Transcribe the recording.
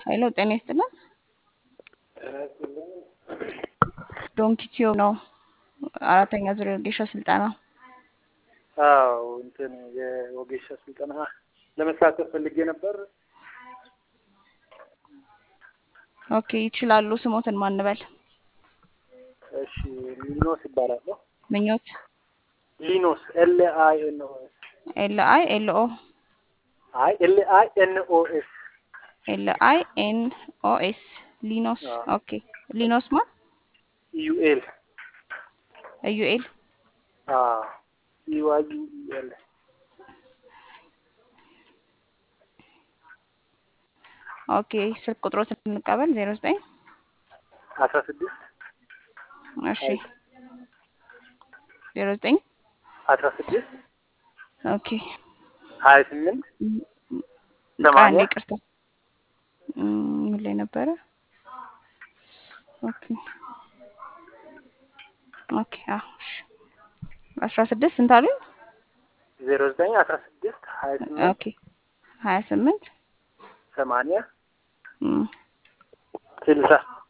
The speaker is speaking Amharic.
ኃይሎ ጤና ይስጥልን። ዶንኪቲዮ ነው አራተኛ ዙር የወጌሻ ስልጠና። አዎ እንትን የወጌሻ ስልጠና ለመሳተፍ ፈልጌ ነበር። ኦኬ ይችላሉ። ስሞትን ማንበል እሺ ሊኖስ ይባላለሁ። ምኞት ሊኖስ ኤል አይ ኤን ኦ ኤስ ኤል አይ ኤል ኦ አይ ኤል አይ ኤን ኦ ኤስ ኤል አይ ኤን ኦ ኤስ ሊኖስ። አዎ። ኦኬ ሊኖስ ማ ዩኤል ዩኤል አዎ ዩዋይ ዩኤል ኦኬ ስልክ ቁጥሮትን እንቀበል ዜሮ ዘጠኝ አስራ ስድስት እሺ ዜሮ ዘጠኝ አስራ ስድስት ኦኬ ሀያ ስምንት አንድ ሰማንያ ይቅርታ እም፣ ምን ላይ ነበረ? ኦኬ ኦኬ አዎ እሺ አስራ ስድስት ስንት አሉኝ? ዜሮ ዘጠኝ አስራ ስድስት ሀያ ስምንት ኦኬ ሀያ ስምንት ሰማንያ እም፣ ስልሳ